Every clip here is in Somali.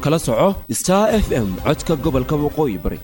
kala soco star f m codka gobolka waqooyi bari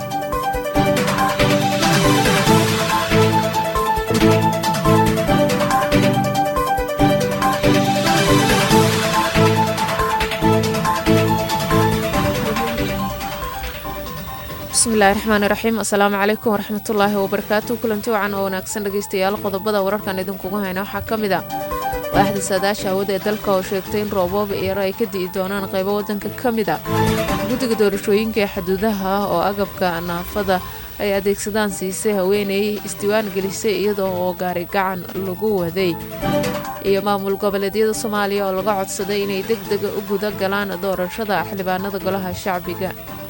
bismillahi raxmaani raxiim assalaamu calaykum waraxmatullaahi wabarakaatu kulanti wacan oo wanaagsan dhegeystayaal qodobada wararkan idinkugu hayna waxaa ka mid a waaxda saadaasha hawada ee dalka oo sheegtay in rooboob eero ay ka di'i doonaan qaybo waddanka ka mid a guddiga doorashooyinka ee xuduudaha oo agabka naafada ay adeegsadaan siisay haweeney isdiiwaan gelisay iyadoo oo gaari gacan lagu waday iyo maamul goboleedyada soomaaliya oo laga codsaday inay deg dega u guda galaan doorashada xildhibaanada golaha shacbiga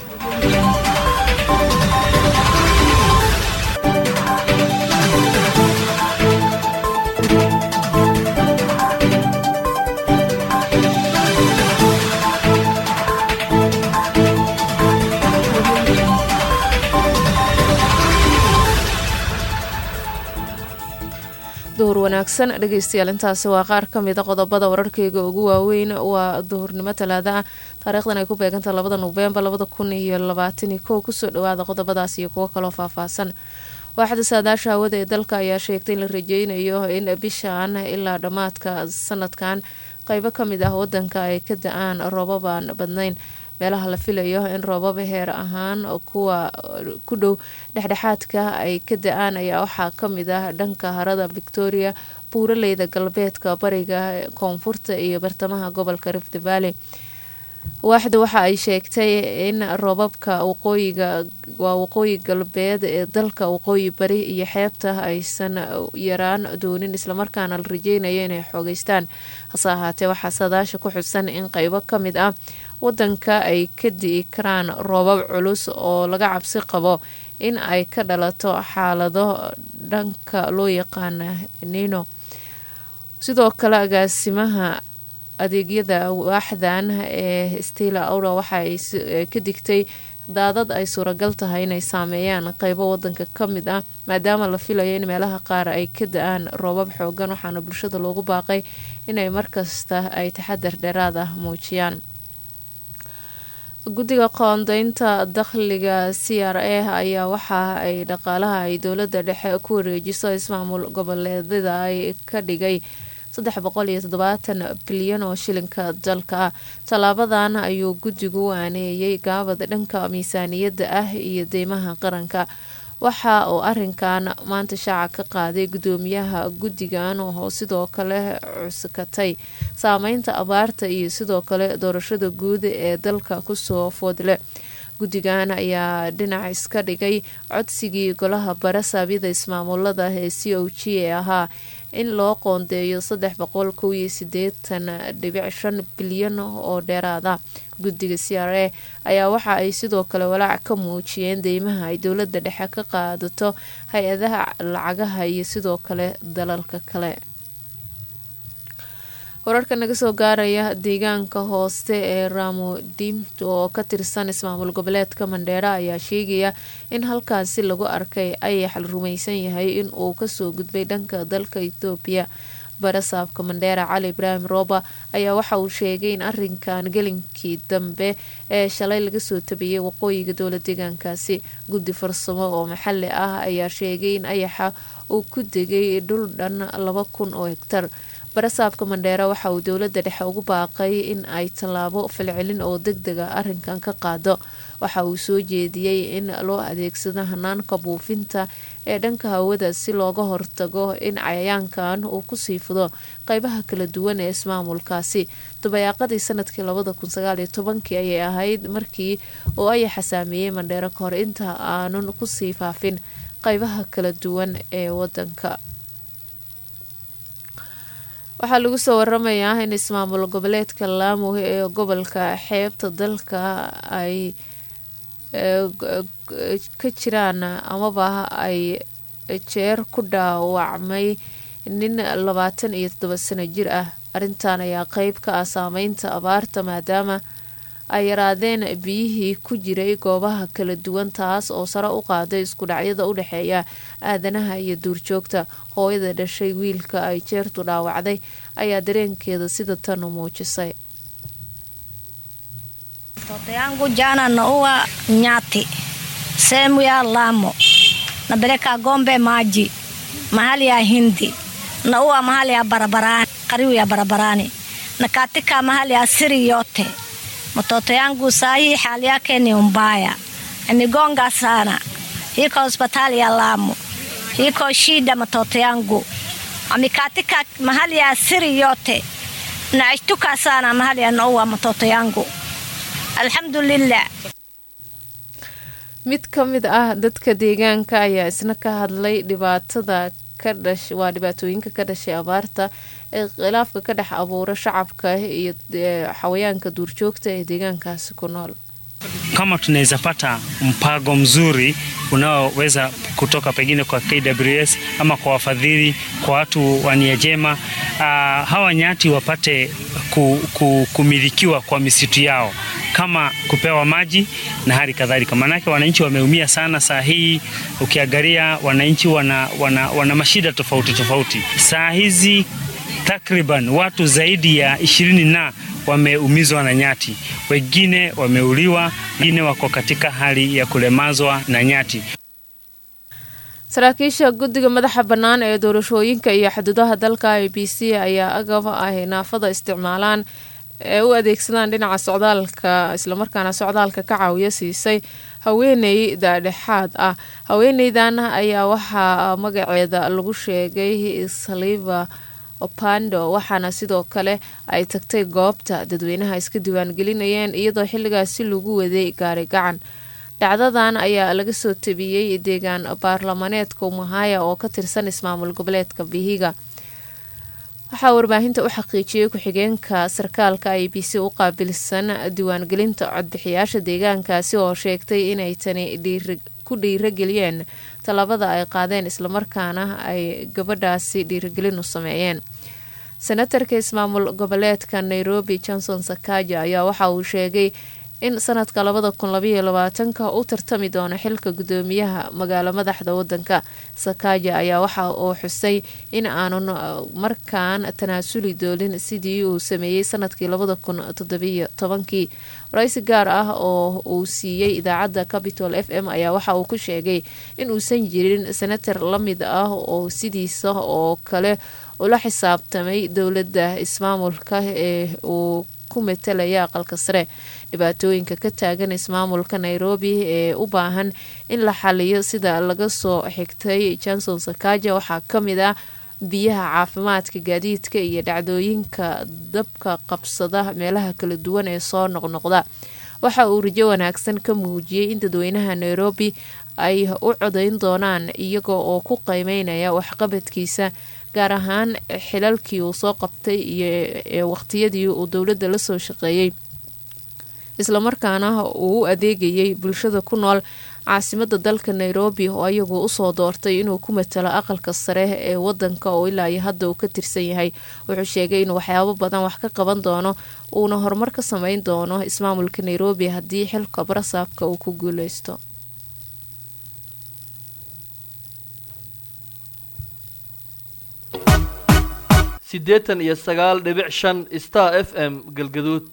duhur wanaagsan dhegeystayaal intaasi waa qaar ka mida qodobada wararkeyga ugu waaweyn waa duhurnimo talaada ah taariikhdan ay ku beegantaha labada noofembar labada kun iyo labaatani kow kusoo dhawaada qodobadaas iyo kuwo kaloo faahfaahsan waaxda saadaasha hawada ee dalka ayaa sheegtay in la rajeynayo in bishan ilaa dhammaadka sanadkan qeybo ka mid ah wadanka ay ka da-aan roobabaan badnayn meelaha la filayo in roobab heer ahaan kuwa ku dhow dhexdhexaadka ay ka da-aan ayaa waxaa kamid ah dhanka harada victoria buuraleyda galbeedka bariga koonfurta iyo bartamaha gobolka rift valley waaxda waxa ay sheegtay in roobabka waqooyiga waa waqooyi galbeed ee dalka waqooyi bari iyo xeebta aysan yaraan doonin islamarkaana la rajeynayo inay xoogeystaan hase ahaatee waxaa sadaasha ku xusan in qeybo kamid ah wadanka ay ka di'i karaan roobab culus oo laga cabsi qabo in ay ka dhalato xaalado dhanka loo yaqaana nino sidoo kale agaasimaha adeegyada waaxdan ee stila aura waxa ay ka digtay daadad ay suuragal tahay inay saameeyaan qeybo wadanka ka mid ah maadaama la filayo in meelaha qaar ay ka da-aan roobab xoogan waxaana bulshada loogu baaqay inay markasta ay taxadar dheeraad ah muujiyaan guddiga qoondeynta dakhliga c r a ayaa waxa ay dhaqaalaha ay dowladda dhexe ku wareejiso ismaamul goboleedyada ay ka dhigay saddex boqol iyo toddobaatan bilyan oo shilinka dalka ah tallaabadan ayuu guddigu waaneeyey gaabad dhanka miisaaniyadda ah iyo deymaha qaranka waxa uu arinkan maanta shaaca ka qaaday gudoomiyaha guddigan oo sidoo kale cuskatay saameynta abaarta iyo sidoo kale doorashada guud ee dalka kusoo foodle guddigan ayaa dhinac iska dhigay codsigii golaha bara saabyada ismaamulada ee c o g ee ahaa in loo qoondeeyo saddex boqol kow iyo sideetan dhibic shan bilyan oo dheeraada guddiga c r a ayaa waxa ay sidoo kale walaac ka muujiyeen deymaha ay dowladda dhexe ka qaadato hay-adaha lacagaha iyo sidoo kale dalalka kale wararka naga soo gaaraya deegaanka hooste ee ramo dimto oo ka tirsan ismaamul goboleedka mandheera ayaa sheegaya in halkaasi lagu arkay ayax la rumaysan yahay in uu kasoo gudbay dhanka dalka ethoobiya barasaabka mandheera cali ibraahim rooba ayaa waxa uu sheegay in arinkan gelinkii dambe ee shalay laga soo tabiyey waqooyiga dowla deegaankaasi guddi farsamo oo maxali ah ayaa sheegay in ayaxa uu ku degay dhul dhan laba kun oo hegtar barasaabka mandheera waxa uu dowladda dhexe ugu baaqay in ay tallaabo falcelin oo deg dega arinkan ka qaado waxa uu soo jeediyey in loo adeegsado hanaanka buufinta ee dhanka hawada si looga hortago in cayayaankan uu kusii fudo qeybaha kala duwan ee ismaamulkaasi dabayaaqadii sanadkii labada kun sagaaliyo tobankii ayay ahayd markii uu ayaxa saameeyey mandheero kahor inta aanun kusii faafin qeybaha kala duwan ee wadanka waxaa lagu soo waramayaa in ismaamul goboleedka laamo ee gobolka xeebta dalka ay ka jiraan amaba ay jeer ku dhaawacmay nin labaatan iyo toddoba sano jir ah arrintan ayaa qeyb ka ah saameynta abaarta maadaama ay yaraadeen biyihii ku jiray goobaha kala duwan taas oo sare u qaaday isku dhacyada u dhexeeya aadanaha iyo duurjoogta hooyada dhashay wiilka ay jeertu dhaawacday ayaa dareenkeeda sida tan u muujisay Mtoto yangu jana naua nyati sehemu ya Lamo, napeleka gombe maji mahali ya Hindi, naua mahali ya barabarani, karibu ya barabarani na katika mahali ya siri yote. Mtoto yangu sahi hali yake ni mbaya, amegonga sana, iko hospitali ya Lamu, iko shida. Mtoto yangu amekatika mahali ya siri yote, naishtuka sana mahali anaua mtoto yangu. Alhamdulillah. mid ka mid ah dadka deegaanka ayaa isna ka hadlay dhibaatada ka dhash waa dhibaatooyinka ka dhashay abaarta ee khilaafka ka dhex abuura shacabka iyo xawayaanka duurjoogta ee deegaankaasi ku nool kama tunaweza pata mpango mzuri unaoweza kutoka pengine kwa KWS ama kwa wafadhili, kwa watu wa nia njema, uh, hawa nyati wapate ku, ku, kumilikiwa kwa misitu yao kama kupewa maji na hali kadhalika. Maanake wananchi wameumia sana saa hii, ukiangalia wananchi wana, wana, wana mashida tofauti tofauti saa hizi takriban watu zaidi ya ishirini na wameumizwa na nyati, wengine wameuliwa, wengine wako katika hali ya kulemazwa na nyati. saraakiisha guddiga madaxa bannaan ee doorashooyinka iyo xuduudaha dalka i b c ayaa agab ay naafada isticmaalaan ee u adeegsadaan dhinaca socdaalka islamarkaana socdaalka ka caawiya siisay haweeney daadhexaad ah haweeneydan ayaa waxaa magaceeda lagu sheegay saliva opando waxaana sidoo kale ay tagtay goobta dadweynaha iska diiwaangelinayeen iyadoo xilligaasi lagu waday gaari gacan dhacdadan ayaa laga soo tabiyey deegaan baarlamaneedka umahaya oo ka tirsan ismaamul goboleedka bihiga waxaa warbaahinta u xaqiijiyey ku-xigeenka sarkaalka i b c u qaabilsan diiwaangelinta codbixiyaasha deegaankaasi oo sheegtay inay tani ku dhiirageliyeen tallaabada ay qaadeen islamarkaana ay gabadhaasi dhiiragelin u sameeyeen senatarka ismaamul goboleedka nairobi johnson sakaja ayaa waxa uu sheegay in sanadka labada kun labaiyo labaatanka u tartami doono xilka gudoomiyaha magaalo madaxda wadanka sakaja ayaa waxa uu xusay in aanun markaan tanaasuli doolin sidii uu sameeyey sanadkii labada kun toddobiyo tobankii waraysi gaar ah oo uu siiyey idaacadda capitol f m ayaa waxa uu ku sheegay in uusan jirin senatar la mid ah oo sidiisa oo kale ula xisaabtamay dowladda ismaamulka ee uu ku matalaya aqalka sare dhibaatooyinka ka taagan ismaamulka nairobi ee u baahan in la xaliyo sida laga soo xigtay johnson sakaja waxaa kamid ah biyaha caafimaadka gaadiidka iyo dhacdooyinka dabka qabsada meelaha kala duwan ee soo noqnoqda waxa uu rajo wanaagsan ka muujiyey in dadweynaha nairobi ay u codayn doonaan iyaga oo ku qiimeynaya waxqabadkiisa gaar ahaan xilalkii uu soo qabtay iyo waqtiyadii uu dowladda lasoo shaqeeyey islamarkaana uu u adeegayay bulshada ku nool caasimada dalka nairobi oo ayagu usoo doortay inuu ku matalo aqalka sare ee wadanka oo ilaa iyo hadda uu ka tirsan yahay wuxuu sheegay inuu waxyaabo badan wax ka qaban doono uuna horumar ka sameyn doono ismaamulka nairobi haddii xilka barasaabka uu ku guuleysto siddeetan iyo sagaal dhibic shan star f m galgaduud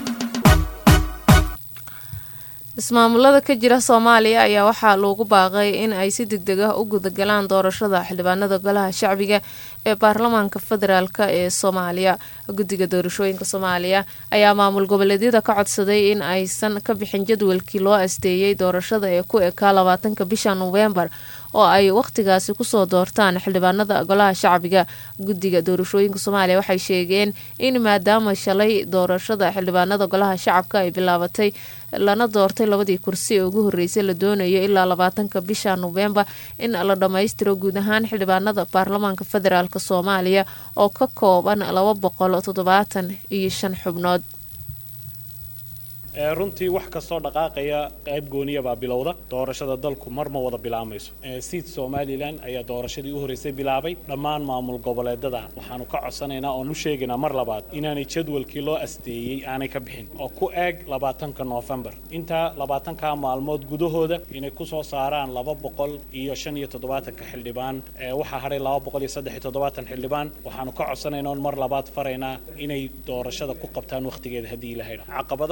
ismaamulada ka jira soomaaliya ayaa waxaa loogu baaqay in ay si deg deg ah u gudagalaan doorashada xildhibaanada golaha shacbiga ee baarlamaanka federaalk ee soomaaliya guddiga doorashooyinka soomaaliya ayaa maamul goboleedyada ka codsaday in aysan ka bixin jadwalkii loo asteeyey doorashada ee ku ekaa labaatanka bisha noofembar oo ay wakhtigaasi kusoo doortaan xildhibaanada golaha shacbiga guddiga doorashooyinka soomaaliya waxay sheegeen in maadaama shalay doorashada xildhibaanada golaha shacabka ay bilaabatay lana doortay labadii kursi ee ugu horeysay la doonayo ilaa labaatanka bisha noofembar in la dhammaystiro guud ahaan xildhibaanada baarlamaanka federaalk soomaaliya oo ka kooban laba boqol toddobaatan iyo shan xubnood runtii wax kastoo dhaqaaqaya qayb gooniya baa bilowda doorashada dalku mar ma wada bilaamayso siid somalilan ayaa doorashadii u horreysay bilaabay dhammaan maamul goboleedada waxaanu ka codsanaynaa oon u sheegaynaa mar labaad inaanay jadwalkii loo asteeyey aanay ka bixin oo ku eeg labaatanka noofembar intaa labaatanka maalmood gudahooda inay kusoo saaraan laba boqol iyo shan iyo toddobaatanka xildhibaan waxaa hadhay laba boqol iyo saddex iyo toddobaatan xildhibaan waxaanu ka codsanaynaa oon mar labaad faraynaa inay doorashada ku qabtaan wakhtigeeda haddii la haydha caqabadaha doorashada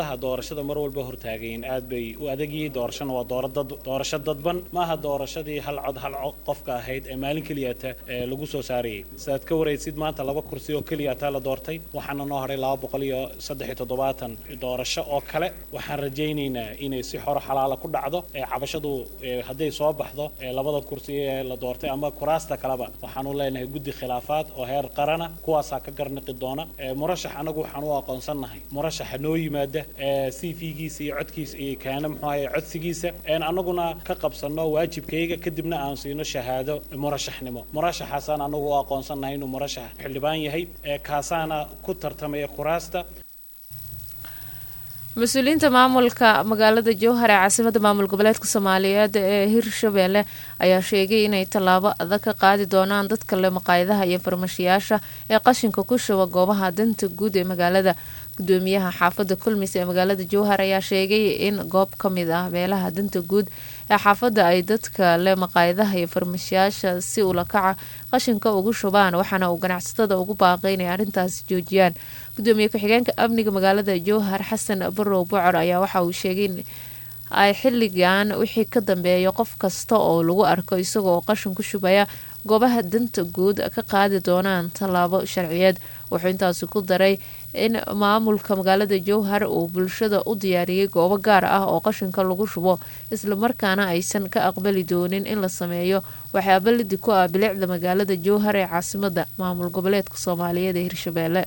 doorashada mar walba hortaagayin aad bay u adagyihiin doorashana waa doorasho dadban maaha doorashadii hal cod hal qofka ahayd ee maalin keliyata ee lagu soo saarayay sidaad ka waraysid maanta laba kursi oo keliyataa la doortay waxaana noo haray laba boqol iyo saddex iyo toddobaatan doorasho oo kale waxaan rajaynaynaa inay si xoro xalaala ku dhacdo ee cabashadu hadday soo baxdo ee labada kursi ee la doortay ama kuraasta kaleba waxaanu leenahay guddi khilaafaad oo heer qarana kuwaasaa ka garniqi doona murashax anagu waxaan u aqoonsannahay murashaxa noo yimaada c v-giisa iyo codkiisa iyo kaana muxuu ahaye codsigiisa anaguna ka qabsanno waajibkayga kadibna aan siino shahaado murashaxnimo murashaxaasaan anagu u aqoonsannahay inuu murashax xildhibaan yahay kaasaana ku tartamaya kuraasta mas-uuliyiinta maamulka magaalada jowhar ee caasimada maamul goboleedka soomaaliyeed ee hirshabeelle ayaa sheegay inay tallaabo adag ka qaadi doonaan dadka le maqaayadaha iyo farmashiyaasha ee qashinka ku shuba goobaha danta guud ee magaalada gudoomiyaha xaafada kulmis ee magaalada jowhar ayaa sheegay in goob ka mid ah meelaha danta guud ee xaafadda ay dadka le maqaayadaha iyo farmashiyaasha si ulakaca qashinka ugu shubaan waxaana uu ganacsatada ugu baaqay inay arrintaasi joojiyaan gudoomiye ku-xigeenka amniga magaalada jowhar xasan barow bocor ayaa waxa uu sheegay in ay xilligan wixii ka dambeeya qof kasta oo lagu arko isagoo qashin ku shubaya goobaha danta guud ka qaadi doonaan tallaabo sharciyeed wuxuu intaasi ku daray in maamulka magaalada jowhar uu bulshada u diyaariyey goobo gaar ah oo qashinka lagu shubo islamarkaana aysan ka aqbali doonin in la sameeyo waxyaaba lidi ku ah bilicda magaalada jowhar ee caasimada maamul goboleedka soomaaliyeed ee hirshabeelle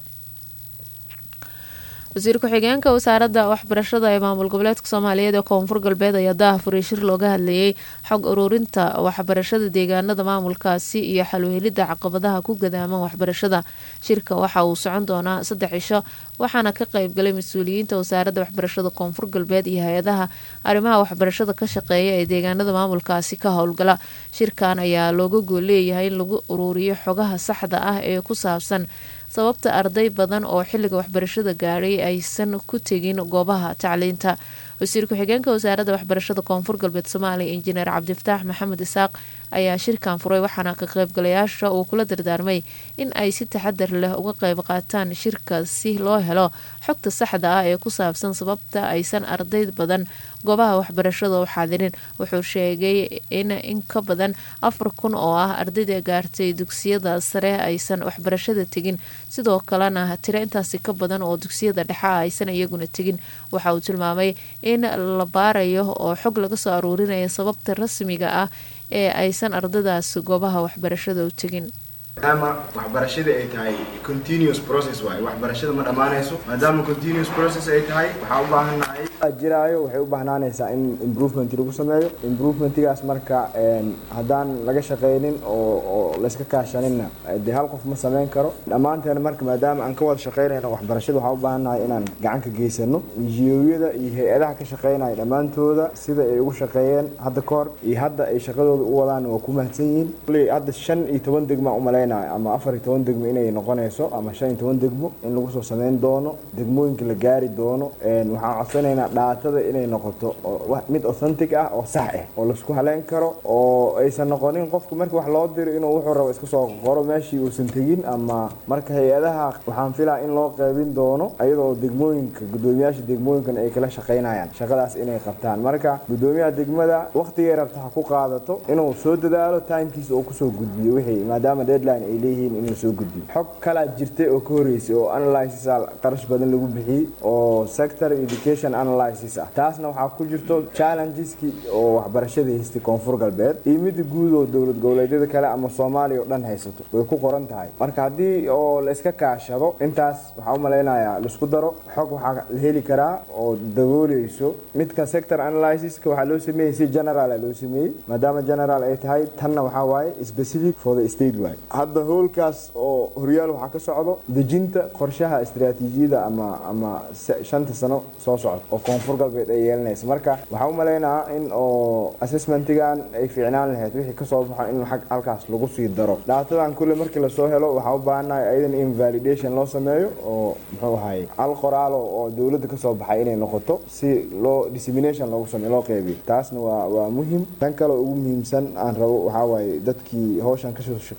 wasiir ku-xigeenka wasaaradda waxbarashada ee maamul goboleedka soomaaliyeed ee koonfur galbeed ayaa daha furay shir looga hadlayay xog ururinta waxbarashada deegaanada maamulkaasi iyo xalwehelida caqabadaha ku gadaaman waxbarashada shirka waxa uu socon doonaa saddex cisho waxaana ka qeybgalay mas-uuliyiinta wasaaradda waxbarashada koonfur galbeed iyo hay-adaha arrimaha waxbarashada ka shaqeeya ee deegaanada maamulkaasi ka howlgala shirkan ayaa looga gool leeyahay in lagu uruuriyo xogaha saxda ah ee ku saabsan sababta arday badan oo xilliga waxbarashada gaadhay aysan ku tegin goobaha tacliinta wasiir ku-xigeenka wasaaradda waxbarashada koonfur galbeed soomaaliya injineer cabdifataax maxamed isaaq ayaa shirkan furay waxaana ka qaybgalayaasha uu kula dardaarmay in ay si taxadar leh uga qayb qaataan shirka si loo helo xogta saxda ah ee ku saabsan sababta aysan arday badan goobaha waxbarashada u xaadirin wuxuu sheegay in in ka badan afar kun oo ah ardayda gaartay dugsiyada sare aysan waxbarashada tegin sidoo kalena tiro intaasi ka badan oo dugsiyada dhexe ah aysan iyaguna tegin waxa uu tilmaamay in la baarayo oo xog laga soo aruurinaya sababta rasmiga ah ee aysan ardadaas goobaha waxbarashada u tegin maadaama waxbarashada ay tahay continuous process waaye waxbarashada ma dhammaanayso maadaama continuous process ay tahay waxaa u baahannahay jiraayo waxay u baahnaanaysaa in improvement lagu sameeyo improvementgaas marka haddaan laga shaqaynin oo oo layska kaashaninna dee hal qof ma samayn karo dhammaanteena marka maadaama aan ka wada shaqaynayno waxbarashada waxaa u baahannahay inaan gacan ka geysano injiyoyada iyo hay-adaha ka shaqaynaya dhammaantooda sida ay ugu shaqeeyeen hadda ka hor iyo hadda ay shaqadooda u wadaan waa ku mahadsan yihiin hadda shan iyo toban degma umalayn ama afar iyo toban degmo inay noqonayso ama shan iyo toban degmo in lagu soo sameyn doono degmooyinka la gaari doono waxaan codsanaynaa dhaatada inay noqoto mid authentic ah oo sax ah oo laisku haleyn karo oo aysan noqonin qofku markii wax loo diro inuu wuxuu rabo iska soo qoro meeshii uusan tegin ama marka hay-adaha waxaan filaa in loo qeybin doono iyadoo degmooyinka gudoomiyaasha degmooyinkan ay kala shaqaynayaan shaqadaas inay qabtaan marka gudoomiyaha degmada waqtigay rabta ha ku qaadato inuu soo dadaalo timekiisa oo kusoo gudbiyo wixii maadaama deadline ay leeyihiin in la soo gudbiyo xog kalaa jirtay oo ka horeysay oo analysis qarash badan lagu bixiyey oo sector education analysis ah taasna waxaa ku jirto challengeski oo waxbarashada haystay koonfur galbeed iyo mida guud oo dowlad goboleedyada kale ama soomaaliya oo dhan haysato way ku qoran tahay marka haddii oo la iska kaashado intaas waxaa u malaynayaa laisku daro xog waxaa la heli karaa oo dabooleyso midka sector analysiska waxaa loo sameeyey si general loo sameeyey maadaama general ay tahay tanna waxaa waaye specific for the state waaye hadda howlkaas oo horyaal waxaa ka socdo dejinta qorshaha istaraatiijiyada ama ama shanta sano soo socda oo koonfur galbeed ay yeelanaysa marka waxaa u maleynayaa in oo assessmentigan ay fiicnaan lahayd wixii kasoo baxo in halkaas lagu sii daro dhaatadan kulle markii lasoo helo waxaa u baahannahay ayadan in validation loo sameeyo oo muxuu ahaye hal qoraalo oo dowladda kasoo baxay inay noqoto si loo dissemination loogu sameeyo loo qeybiyo taasna waa waa muhim tan kale ugu muhiimsan aan rabo waxaa waaye dadkii hawshan kasoo shaqeeyey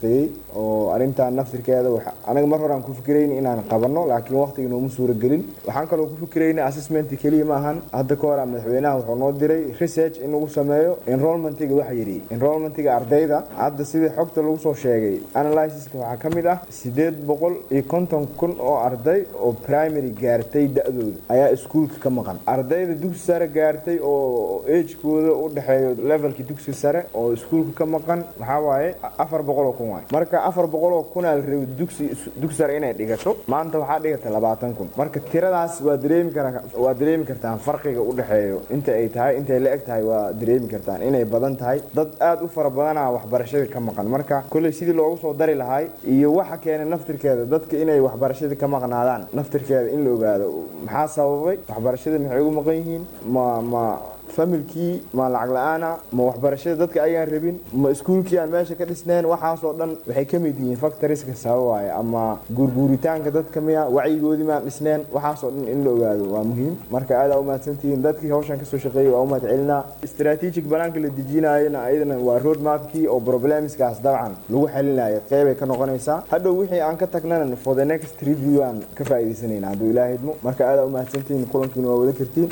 oo arrintan naftirkeeda waxa- anaga mar hore aan ku fikirayni inaan qabanno laakiin waqtiga nooma suuragelin waxaan kaloo ku fikirayni assessment keliya ma ahan hadda ka hor ah madaxweynaha wuxuu noo diray research in lagu sameeyo enrollmentiga waxa yidhi enrollmentiga ardayda hadda sidii xogta lagu soo sheegay analysiska waxaa ka mid ah sideed boqol iyo konton kun oo arday oo primary gaartay da-dooda ayaa iskuulka ka maqan ardayda dugsi sare gaartay oo agekooda u dhexeeyo levelka dugsi sare oo iskuulka ka maqan waxaa waaye afar boqol oo kun waay marka afar boqol oo kun aa la rabay dugsi dugsi sare inay dhigato maanta waxaa dhigata labaatan kun marka tiradaas waa dareemi kara waa dareemi kartaan farqiga u dhexeeyo inta ay tahay intay la eg tahay waa dareemi kartaan inay badan tahay dad aad u fara badanaa waxbarashada ka maqan marka kolley sidii loogu soo dari lahay iyo waxa keenay naftirkeeda dadka inay waxbarashada ka maqnaadaan naftirkeeda in la ogaado maxaa sababay waxbarashada maxay ugu maqan yihiin ma ma familkii ma lacag la-aana ma waxbarashada dadka ayaan rabin ma iskuulkii aan meesha ka dhisnayn waxaasoo dhan waxay ka mid yihiin factoriska sababaya ama guurguuritaanka dadka miya wacyigoodii maan dhisnayn waxaasoo dhan in la ogaado waa muhiim marka aad aa u mahadsantihiin dadkii hawshan kasoo shaqeeyay waa u mahad celinaa strategic banaanka la dejinayana ayadana waa road mapkii oo problemskaas dabcan lagu xalinayo qeybay ka noqonaysaa hadhow wixii aan ka tagnana for the next review aan ka faa'iidaysanayna hadduu ilaaha idmo marka aad aa u mahadsantihiin kulankiina waa wada kartiin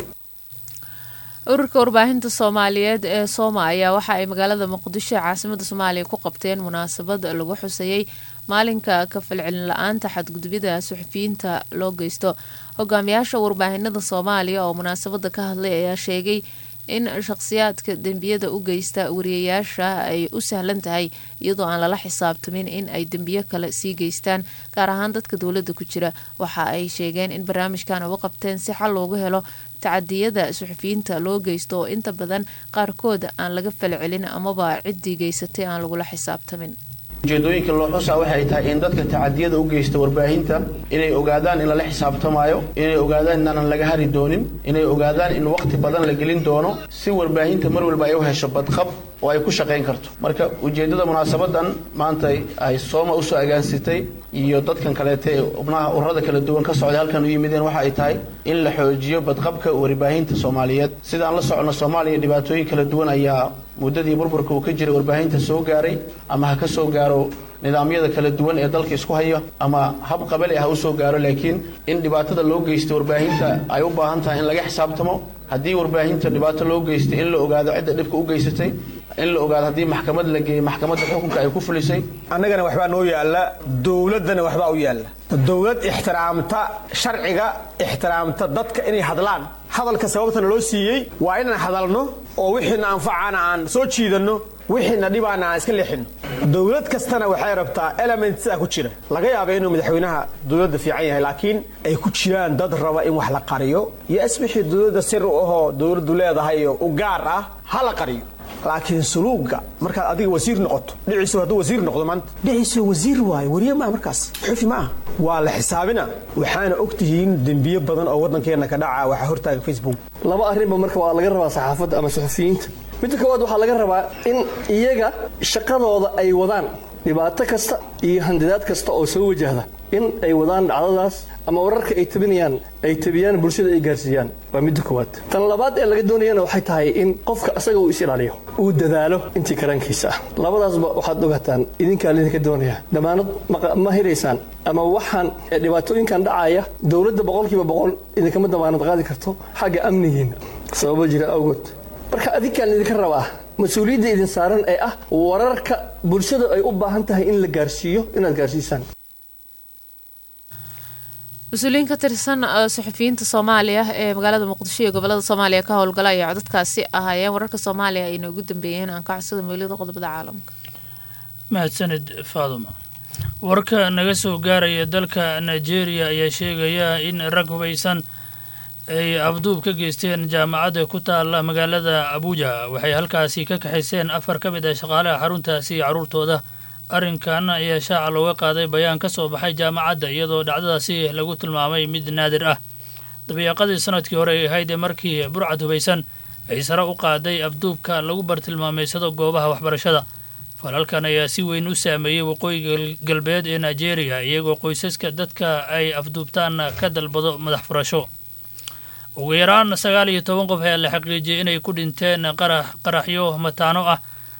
ururka warbaahinta soomaaliyeed ee sooma ayaa waxa ay magaalada muqdisho ee caasimada soomaaliya ku qabteen munaasabad lagu xuseeyey maalinka ka falcelin la-aanta xadgudubyada suxufiyiinta loo geysto hogaamiyaasha warbaahinada soomaaliya oo munaasabada ka hadlay ayaa sheegay in shaqsiyaadka dembiyada u geysta wariyayaasha ay u sahlan tahay iyadoo aan lala xisaabtamin in ay dembiyo kale sii geystaan gaar ahaan dadka dowladda ku jira waxa ay sheegeen in barnaamijkan uga qabteen si xal loogu helo tacadiyada suxufiyiinta loo geysto oo inta badan qaarkood aan laga falcelin amaba ciddii geysatay aan lagula xisaabtamin ujeedooyinka loo xusaa waxay tahay in dadka tacadiyada u geysta warbaahinta inay ogaadaan in lala xisaabtamaayo inay ogaadaan inaanan laga hari doonin inay ogaadaan in waqti badan la gelin doono si warbaahinta mar walba ay u hesho badqab oo ay ku shaqayn karto marka ujeeddada munaasabadan maanta ay sooma usoo agaansitay iyo dadkan kaleete ee xubnaha ururada kala duwan ka socday halkan u yimideen waxa ay tahay in la xoojiyo badqabka warbaahinta soomaaliyeed sidaan la socono soomaaliya dhibaatooyin kala duwan ayaa muddadii burburka uu ka jiray warbaahinta soo gaaray ama ha ka soo gaaro nidaamyada kala duwan ee dalka isku haya ama hab qabali ah ha u soo gaaro laakiin in dhibaatada loo geysta warbaahinta ay u baahan tahay in laga xisaabtamo haddii warbaahinta dhibaato loo geystay in la ogaado cidda dhibka u geysatay in la ogaado haddii maxkamad la geeyey maxkamadda xukunka ay ku fulisay annagana waxbaa noo yaalla dowladdana waxbaa u yaalla dowlad ixtiraamta sharciga ixtiraamta dadka inay hadlaan hadalka sababtana loo siiyey waa inaan hadalno oo wixiina anfacana aan soo jiidanno wixiina dhibaana aan iska leexinno dowlad kastana waxay rabtaa element sidaa ku jira laga yaaba inuu madaxweynaha dowladda fiican yahay laakiin ay ku jiraan dad raba in wax la qariyo iyo asbixii dowladda sir u ahoo dowladdu leedahay oo u gaar ah ha la qariyo laakiin suluuga markaad adiga wasiir noqoto dhiciisu hadduu wasiir noqdo maanta dhiciisu wasiir waayo wariye maa markaas xufi ma ah waa la xisaabina waxaana og tihiin dembiyo badan oo waddankeenna ka dhaca waxaa hortaaga facebook laba arrinba marka waa laga rabaa saxaafadda ama suxufiyiinta midda koowaad waxaa laga rabaa in iyaga shaqadooda ay wadaan dhibaato kasta iyo handidaad kasta oo soo wajahda in ay wadaan dhacdadaas ama wararka ay tabinayaan ay tabiyaan bulshada ay gaarsiiyaan waa midda koowaad tan labaad ee laga doonayana waxay tahay in qofka asaga uu is ilaaliyo uu dadaalo intii karankiisa ah labadaasba waxaad ogaataan idinkaa lidinka doonaya damaanad ma hiraysaan ama waxaan dhibaatooyinkan dhacaya dowladda boqolkiiba boqol idinkama damaanad qaadi karto xagga amnigiina sababo jira awgood marka adinkaan idinka rabaa mas-uuliyadda idin saaran ee ah wararka bulshada ay u baahan tahay in la gaarsiiyo inaad gaarsiisaan mas-uuliyiin ka tirsan suxufiyiinta soomaaliya ee magaalada muqdisho iyo gobolada soomaaliya ka howlgala ayaa codadkaasi ahaayeen wararka soomaaliya ayna ugu dambeeyeen aan ka codsada meeliyada qodobada caalamka mahadsanid faaduma warka naga soo gaaraya dalka nigeria ayaa sheegaya in rag hubaysan ay abduub ka geysteen jaamacadda ku taala magaalada abuuja waxay halkaasi ka kaxayseen afar ka mid ah shaqaalaha xaruntaasi iyo carruurtooda arrinkan ayaa shaaca looga qaaday bayaan ka soo baxay jaamacadda iyadoo dhacdadaasi lagu tilmaamay mid naadir ah dabiiqadii sanadkii hore ay ahayd ee markii burcad hubaysan ay sare u qaaday abduubka lagu bartilmaameysado goobaha waxbarashada falalkan ayaa si weyn u saameeyey waqooyiga galbeed ee nigeria iyagoo qoysaska dadka ay afduubtaan ka dalbado madax furasho ugu yaraan sagaal iyo toban qof ayaa la xaqiijiyey inay ku dhinteen qarax qaraxyo mataano ah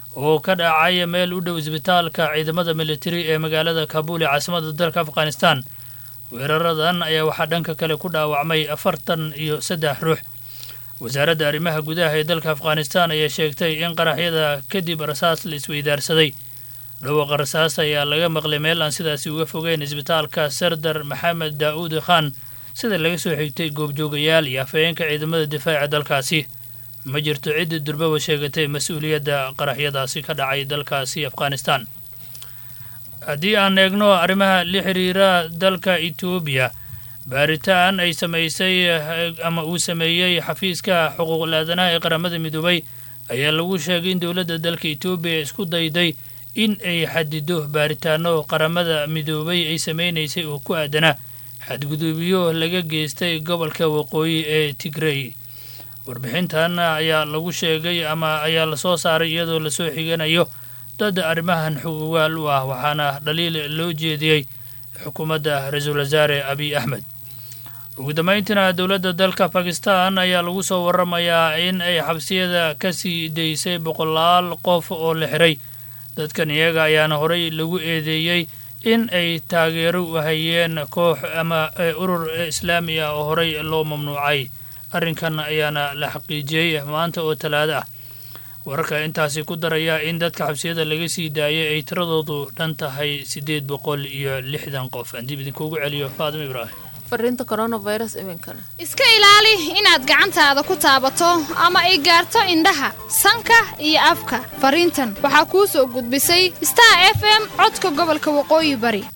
oo ka dhacay meel u dhow isbitaalka ciidamada militari ee magaalada kabuul ee caasimada dalka afghanistan weeraradan ayaa waxaa dhanka kale ku dhaawacmay afartan iyo saddex ruux wasaaradda arrimaha gudaha ee dalka afghanistan ayaa sheegtay in qaraxyada kadib rasaas la isweydaarsaday dhawaaqa rasaas ayaa laga maqlay meel aan sidaasi uga fogeyn isbitaalka sardar maxamed daa'uud khan sida laga soo xigtay goobjoogayaal iyo afhayeenka ciidamada difaaca dalkaasi ma jirto ciddi durbaba sheegatay mas-uuliyadda qaraxyadaasi ka dhacay dalkaasi afghanistan haddii aan eegno arrimaha la xiriira dalka etoobiya baaritaan ay samaysay ama uu sameeyey xafiiska xuquuqul aadanaha ee qaramada midoobay ayaa lagu sheegay in dowladda dalka etoobiya isku dayday in ay xadido baaritaano qaramada midoobay ay sameynaysay oo ku aadana xadgudubyo laga geystay gobolka waqooyi ee tigrey warbixintan ayaa lagu sheegay ama ayaa lasoo saaray iyadoo lasoo xiganayo dad arrimahan xugugaal u ah waxaana dhaliil loo jeediyey xukuumadda ra-iisul wasaare abiy axmed ugu dambayntiina dowladda dalka bakistan ayaa lagu soo waramayaa in ay xabsiyada ka sii daysay boqolaal qof oo la xiray dadkan iyaga ayaana horey lagu eedeeyey in ay taageero u hayeen koox ama urur islaami ah oo horey loo mamnuucay arrinkan ayaana la xaqiijiyey maanta oo talaado ah wararka intaasi ku daraya in dadka xabsiyada laga sii daayay ay tiradoodu dhan tahay siddeed boqol iyo lixdan qof aan dib idinkuugu celiyo faadimo ibraahim fariinta coronavirus iminkana iska ilaali inaad gacantaada ku taabato ama ay gaarto indhaha sanka iyo afka fariintan waxaa kuu soo gudbisay star f m codka gobolka waqooyi bari